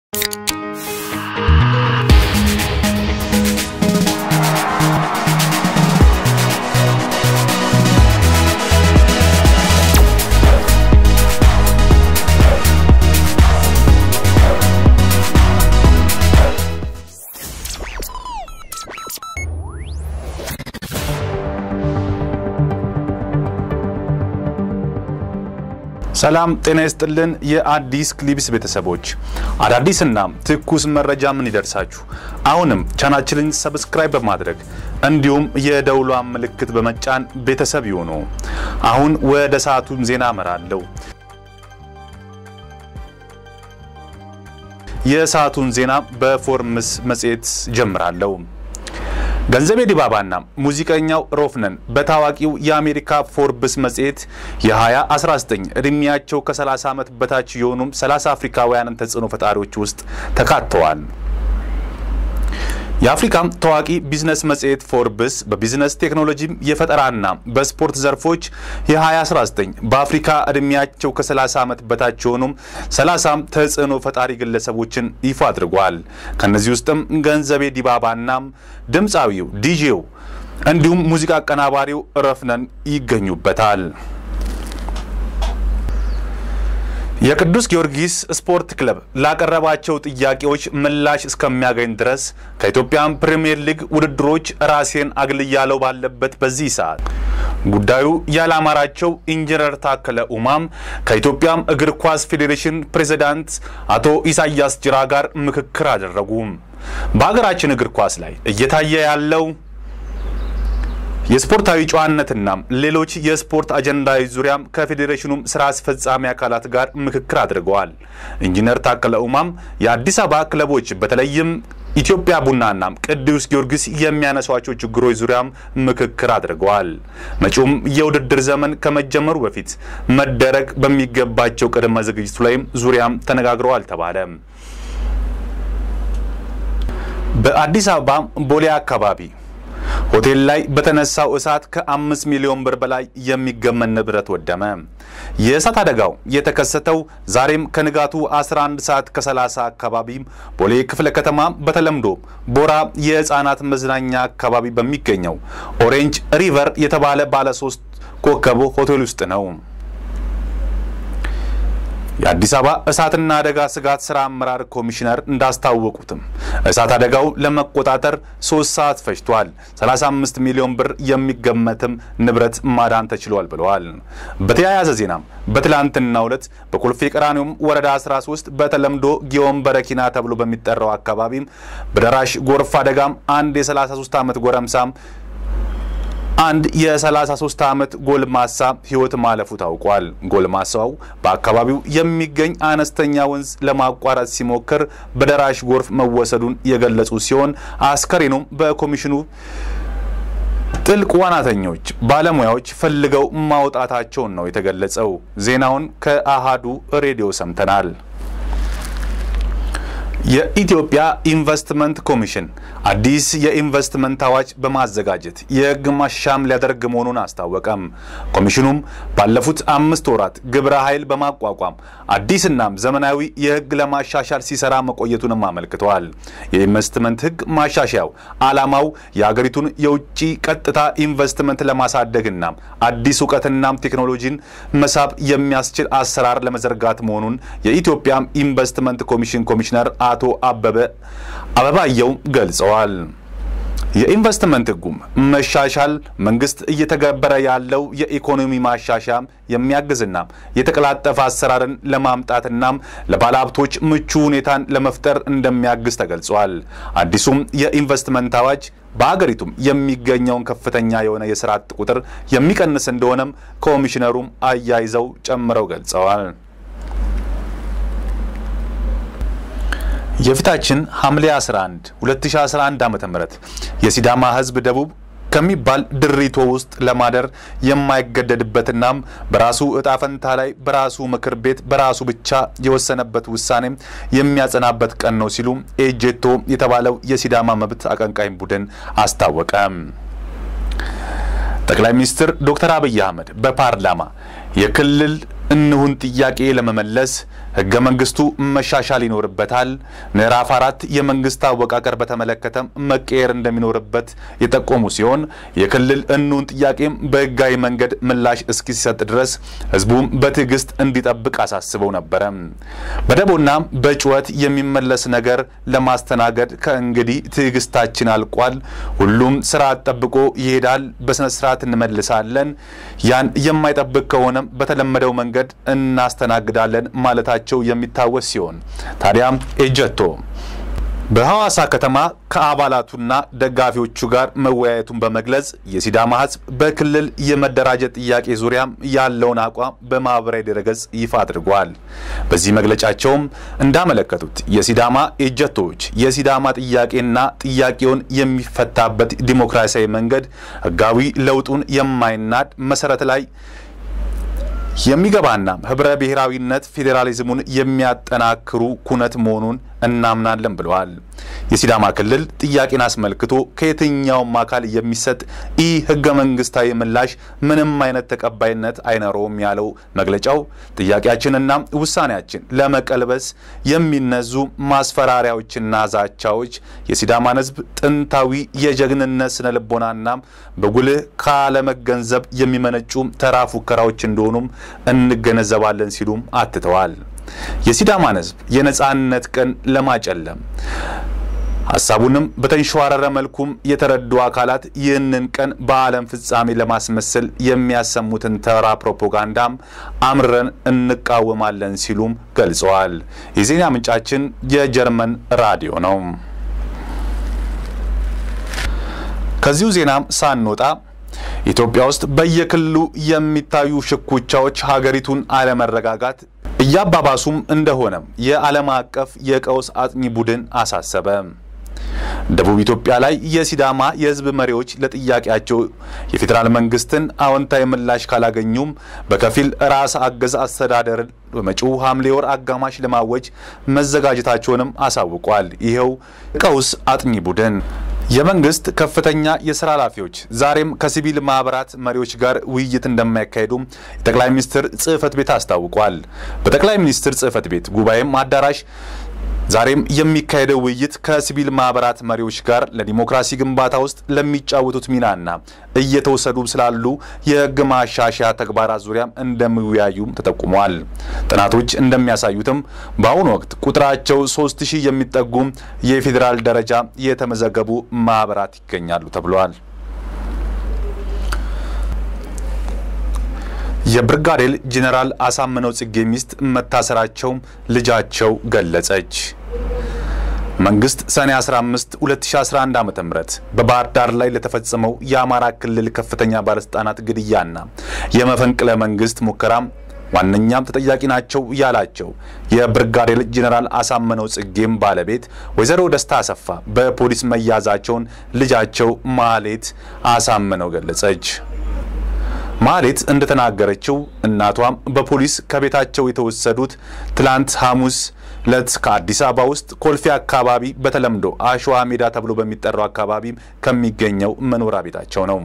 ሰላም ጤና ይስጥልን። የአዲስ ክሊፕስ ቤተሰቦች አዳዲስና ትኩስ መረጃ ምን ይደርሳችሁ። አሁንም ቻናችንን ሰብስክራይብ በማድረግ እንዲሁም የደውሏን ምልክት በመጫን ቤተሰብ ይሁኑ። አሁን ወደ ሰዓቱን ዜና አመራለሁ። የሰዓቱን ዜና በፎርምስ መጽሔት ጀምራለሁ። ገንዘቤ ዲባባና ሙዚቀኛው ሮፍነን በታዋቂው የአሜሪካ ፎርብስ መጽሔት የ2019 ዕድሜያቸው ከ30 ዓመት በታች የሆኑም 30 አፍሪካውያንን ተጽዕኖ ፈጣሪዎች ውስጥ ተካተዋል። የአፍሪካም ታዋቂ ቢዝነስ መጽሔት ፎርብስ በቢዝነስ ቴክኖሎጂ፣ የፈጠራና በስፖርት ዘርፎች የ2019 በአፍሪካ ዕድሜያቸው ከ30 ዓመት በታች የሆኑም 30 ተጽዕኖ ፈጣሪ ግለሰቦችን ይፋ አድርጓል። ከነዚህ ውስጥም ገንዘቤ ዲባባና ድምፃዊው ዲጄው እንዲሁም ሙዚቃ አቀናባሪው ረፍነን ይገኙበታል። የቅዱስ ጊዮርጊስ ስፖርት ክለብ ላቀረባቸው ጥያቄዎች ምላሽ እስከሚያገኝ ድረስ ከኢትዮጵያን ፕሪምየር ሊግ ውድድሮች ራሴን አግልያለው ባለበት በዚህ ሰዓት ጉዳዩ ያላማራቸው ኢንጂነር ታከለ ኡማም ከኢትዮጵያም እግር ኳስ ፌዴሬሽን ፕሬዝዳንት አቶ ኢሳያስ ጅራ ጋር ምክክር አደረጉ። በሀገራችን እግር ኳስ ላይ እየታየ ያለው የስፖርታዊ ጨዋነትና ሌሎች የስፖርት አጀንዳዎች ዙሪያም ከፌዴሬሽኑም ስራ አስፈጻሚ አካላት ጋር ምክክር አድርገዋል። ኢንጂነር ታከለ ኡማም የአዲስ አበባ ክለቦች በተለይም ኢትዮጵያ ቡናና ቅዱስ ጊዮርጊስ የሚያነሷቸው ችግሮች ዙሪያም ምክክር አድርገዋል። መጪውም የውድድር ዘመን ከመጀመሩ በፊት መደረግ በሚገባቸው ቅድመ ዝግጅቱ ላይም ዙሪያም ተነጋግረዋል ተባለ። በአዲስ አበባ ቦሌ አካባቢ ሆቴል ላይ በተነሳው እሳት ከአምስት ሚሊዮን ብር በላይ የሚገመን ንብረት ወደመ። የእሳት አደጋው የተከሰተው ዛሬም ከንጋቱ 11 ሰዓት ከ30 አካባቢ ቦሌ ክፍለ ከተማ በተለምዶ ቦራ የህፃናት መዝናኛ አካባቢ በሚገኘው ኦሬንጅ ሪቨር የተባለ ባለ ሶስት ኮከብ ሆቴል ውስጥ ነው። የአዲስ አበባ እሳትና አደጋ ስጋት ስራ አመራር ኮሚሽነር እንዳስታወቁትም እሳት አደጋው ለመቆጣጠር ሶስት ሰዓት ፈጅቷል። 35 ሚሊዮን ብር የሚገመትም ንብረት ማዳን ተችሏል ብለዋል። በተያያዘ ዜናም በትላንትናው ዕለት በኮልፌ ቀራኒዮም ወረዳ 13 በተለምዶ ጊዮን በረኪና ተብሎ በሚጠራው አካባቢም በደራሽ ጎርፍ አደጋም አንድ የ33 ዓመት ጎረምሳም አንድ የ33 ዓመት ጎልማሳ ህይወት ማለፉ ታውቋል። ጎልማሳው በአካባቢው የሚገኝ አነስተኛ ወንዝ ለማቋረጥ ሲሞክር በደራሽ ጎርፍ መወሰዱን የገለጹ ሲሆን አስከሬኑም በኮሚሽኑ ጥልቅ ዋናተኞች ባለሙያዎች ፈልገው ማውጣታቸውን ነው የተገለጸው። ዜናውን ከአሃዱ ሬዲዮ ሰምተናል። የኢትዮጵያ ኢንቨስትመንት ኮሚሽን አዲስ የኢንቨስትመንት አዋጅ በማዘጋጀት የህግ ማሻሻያም ሊያደርግ መሆኑን አስታወቀም። ኮሚሽኑም ባለፉት አምስት ወራት ግብረ ኃይል በማቋቋም አዲስናም ዘመናዊ የህግ ለማሻሻል ሲሰራ መቆየቱንም አመልክተዋል። የኢንቨስትመንት ህግ ማሻሻያው ዓላማው የሀገሪቱን የውጭ ቀጥታ ኢንቨስትመንት ለማሳደግና አዲስ እውቀትናም ቴክኖሎጂን መሳብ የሚያስችል አሰራር ለመዘርጋት መሆኑን የኢትዮጵያ ኢንቨስትመንት ኮሚሽን ኮሚሽነር አቶ አበበ አበባየው ገልጸዋል። የኢንቨስትመንት ህጉም መሻሻል መንግስት እየተገበረ ያለው የኢኮኖሚ ማሻሻያ የሚያግዝና የተቀላጠፈ አሰራርን ለማምጣትናም ለባለሀብቶች ምቹ ሁኔታን ለመፍጠር እንደሚያግዝ ተገልጿል። አዲሱም የኢንቨስትመንት አዋጅ በሀገሪቱም የሚገኘውን ከፍተኛ የሆነ የስራ አጥ ቁጥር የሚቀንስ እንደሆነም ኮሚሽነሩም አያይዘው ጨምረው ገልጸዋል። የፊታችን ሐምሌ 11 2011 ዓ.ም የሲዳማ ህዝብ ደቡብ ከሚባል ድሪቶ ውስጥ ለማደር የማይገደድበትናም በራሱ እጣ ፈንታ ላይ በራሱ ምክር ቤት በራሱ ብቻ የወሰነበት ውሳኔ የሚያጸናበት ቀን ነው ሲሉ ኤጄቶ የተባለው የሲዳማ መብት አቀንቃኝ ቡድን አስታወቀ። ጠቅላይ ሚኒስትር ዶክተር አብይ አህመድ በፓርላማ የክልል እንሁን ጥያቄ ለመመለስ ህገ መንግስቱ መሻሻል ይኖርበታል። ምዕራፍ አራት የመንግስት አወቃቀር በተመለከተም መቀየር እንደሚኖርበት የጠቆሙ ሲሆን የክልል እንሁን ጥያቄም በህጋዊ መንገድ ምላሽ እስኪሰጥ ድረስ ህዝቡም በትዕግስት እንዲጠብቅ አሳስበው ነበረ። በደቦና በጩኸት የሚመለስ ነገር ለማስተናገድ ከእንግዲህ ትዕግስታችን አልቋል። ሁሉም ስርዓት ጠብቆ ይሄዳል። በስነ ስርዓት እንመልሳለን። ያን የማይጠብቅ ከሆነም በተለመደው መንገድ እናስተናግዳለን ማለታቸው የሚታወስ ሲሆን ታዲያም ኤጀቶ በሐዋሳ ከተማ ከአባላቱና ደጋፊዎቹ ጋር መወያየቱን በመግለጽ የሲዳማ ህዝብ በክልል የመደራጀት ጥያቄ ዙሪያም ያለውን አቋም በማህበራዊ ድረገጽ ይፋ አድርጓል። በዚህ መግለጫቸውም እንዳመለከቱት የሲዳማ ኤጀቶዎች የሲዳማ ጥያቄና ጥያቄውን የሚፈታበት ዲሞክራሲያዊ መንገድ ህጋዊ ለውጡን የማይናድ መሰረት ላይ የሚገባና ህብረ ብሔራዊነት ፌዴራሊዝሙን የሚያጠናክሩ ኩነት መሆኑን እናምናለን ብለዋል። የሲዳማ ክልል ጥያቄን አስመልክቶ ከየትኛውም አካል የሚሰጥ ኢ ህገ መንግስታዊ ምላሽ ምንም አይነት ተቀባይነት አይኖረውም ያለው መግለጫው ጥያቄያችንና ውሳኔያችን ለመቀልበስ የሚነዙ ማስፈራሪያዎችና ዛቻዎች የሲዳማን ህዝብ ጥንታዊ የጀግንነት ስነ ልቦናና በጉልህ ካለመገንዘብ የሚመነጩ ተራ ፉከራዎች እንደሆኑም እንገነዘባለን ሲሉም አትተዋል። የሲዳማን ህዝብ የነጻነት ቀን ለማጨለም ሀሳቡንም በተንሸዋረረ መልኩም የተረዱ አካላት ይህንን ቀን በዓለም ፍጻሜ ለማስመሰል የሚያሰሙትን ተራ ፕሮፓጋንዳም አምረን እንቃወማለን ሲሉም ገልጸዋል። የዜና ምንጫችን የጀርመን ራዲዮ ነው። ከዚሁ ዜናም ሳንወጣ ኢትዮጵያ ውስጥ በየክልሉ የሚታዩ ሽኩቻዎች ሀገሪቱን አለመረጋጋት እያባባሱም እንደሆነም የዓለም አቀፍ የቀውስ አጥኚ ቡድን አሳሰበ። ደቡብ ኢትዮጵያ ላይ የሲዳማ የህዝብ መሪዎች ለጥያቄያቸው የፌዴራል መንግስትን አዎንታዊ ምላሽ ካላገኙም በከፊል ራስ አገዝ አስተዳደርን በመጪው ሐምሌ ወር አጋማሽ ለማወጅ መዘጋጀታቸውንም አሳውቋል። ይኸው ቀውስ አጥኚ ቡድን የመንግስት ከፍተኛ የስራ ኃላፊዎች ዛሬም ከሲቪል ማህበራት መሪዎች ጋር ውይይት እንደማያካሄዱም የጠቅላይ ሚኒስትር ጽህፈት ቤት አስታውቋል። በጠቅላይ ሚኒስትር ጽህፈት ቤት ጉባኤም አዳራሽ ዛሬም የሚካሄደው ውይይት ከሲቪል ማህበራት መሪዎች ጋር ለዲሞክራሲ ግንባታ ውስጥ ለሚጫወቱት ሚናና እየተወሰዱ ስላሉ የህግ ማሻሻያ ተግባራት ዙሪያም እንደሚወያዩም ተጠቁመዋል። ጥናቶች እንደሚያሳዩትም በአሁኑ ወቅት ቁጥራቸው ሶስት ሺህ የሚጠጉ የፌዴራል ደረጃ የተመዘገቡ ማህበራት ይገኛሉ ተብሏል። የብርጋዴር ጄኔራል አሳምነው ጽጌ ሚስት መታሰራቸው ልጃቸው ገለጸች። መንግስት ሰኔ 15 2011 ዓ.ም በባህር ዳር ላይ ለተፈጸመው የአማራ ክልል ከፍተኛ ባለስልጣናት ግድያና የመፈንቅለ መንግስት ሙከራ ዋነኛም ተጠያቂ ናቸው ያላቸው የብርጋዴር ጄኔራል አሳምነው ጽጌም ባለቤት ወይዘሮ ደስታ አሰፋ በፖሊስ መያዛቸውን ልጃቸው ማህሌት አሳምነው ገለጸች። ማህሌት እንደተናገረችው እናቷም በፖሊስ ከቤታቸው የተወሰዱት ትላንት ሐሙስ ለት ከአዲስ አበባ ውስጥ ኮልፌ አካባቢ በተለምዶ አሸዋ ሜዳ ተብሎ በሚጠራው አካባቢ ከሚገኘው መኖሪያ ቤታቸው ነው።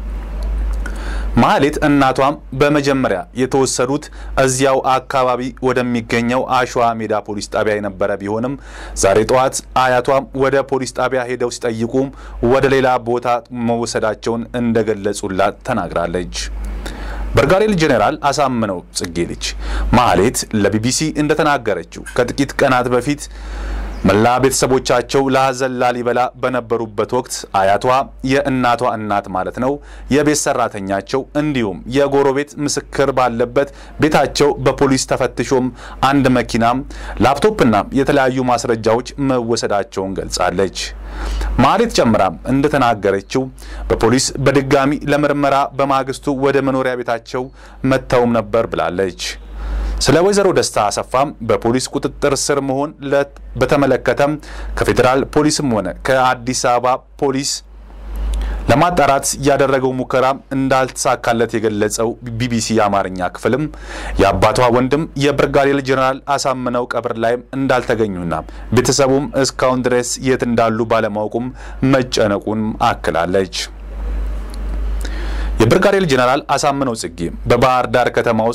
ማህሌት እናቷም በመጀመሪያ የተወሰዱት እዚያው አካባቢ ወደሚገኘው አሸዋ ሜዳ ፖሊስ ጣቢያ የነበረ ቢሆንም ዛሬ ጠዋት አያቷም ወደ ፖሊስ ጣቢያ ሄደው ሲጠይቁም ወደ ሌላ ቦታ መወሰዳቸውን እንደገለጹላት ተናግራለች። ብርጋዴር ጄኔራል አሳምነው ጽጌ ልጅ ማህሌት ለቢቢሲ እንደተናገረችው ከጥቂት ቀናት በፊት መላ ቤተሰቦቻቸው ለሐዘን ላሊበላ በነበሩበት ወቅት አያቷ የእናቷ እናት ማለት ነው የቤት ሰራተኛቸው እንዲሁም የጎረቤት ምስክር ባለበት ቤታቸው በፖሊስ ተፈትሾም አንድ መኪናም ላፕቶፕና የተለያዩ ማስረጃዎች መወሰዳቸውን ገልጻለች። ማህሌት ጨምራም እንደተናገረችው በፖሊስ በድጋሚ ለምርመራ በማግስቱ ወደ መኖሪያ ቤታቸው መጥተውም ነበር ብላለች። ስለ ወይዘሮ ደስታ አሰፋም በፖሊስ ቁጥጥር ስር መሆን በተመለከተም ከፌዴራል ፖሊስም ሆነ ከአዲስ አበባ ፖሊስ ለማጣራት ያደረገው ሙከራ እንዳልተሳካለት የገለጸው ቢቢሲ የአማርኛ ክፍልም የአባቷ ወንድም የብርጋዴር ጄኔራል አሳምነው ቀብር ላይም እንዳልተገኙና ቤተሰቡም እስካሁን ድረስ የት እንዳሉ ባለማወቁም መጨነቁን አክላለች። የብርጋዴር ጄኔራል አሳምነው ጽጌ በባህር ዳር ከተማ ውስጥ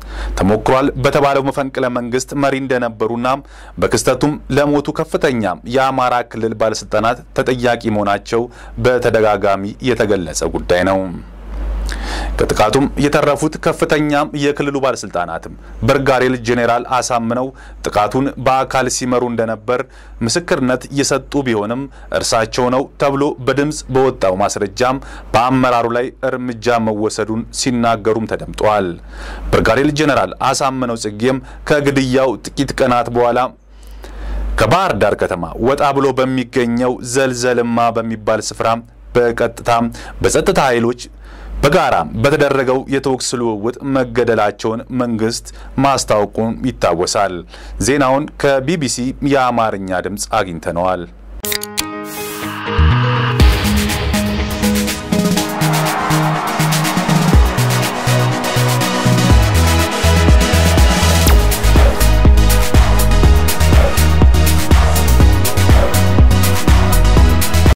ተሞክሯል በተባለው መፈንቅለ መንግስት መሪ እንደነበሩና በክስተቱም ለሞቱ ከፍተኛ የአማራ ክልል ባለስልጣናት ተጠያቂ መሆናቸው በተደጋጋሚ የተገለጸ ጉዳይ ነው። ከጥቃቱም የተረፉት ከፍተኛም የክልሉ ባለስልጣናትም ብርጋዴር ጄኔራል አሳምነው ጥቃቱን በአካል ሲመሩ እንደነበር ምስክርነት የሰጡ ቢሆንም እርሳቸው ነው ተብሎ በድምፅ በወጣው ማስረጃም በአመራሩ ላይ እርምጃ መወሰዱን ሲናገሩም ተደምጠዋል። ብርጋዴር ጄኔራል አሳምነው ጽጌም ከግድያው ጥቂት ቀናት በኋላ ከባህር ዳር ከተማ ወጣ ብሎ በሚገኘው ዘልዘልማ በሚባል ስፍራ በቀጥታ በጸጥታ ኃይሎች በጋራ በተደረገው የተኩስ ልውውጥ መገደላቸውን መንግስት ማስታወቁን ይታወሳል። ዜናውን ከቢቢሲ የአማርኛ ድምፅ አግኝተነዋል።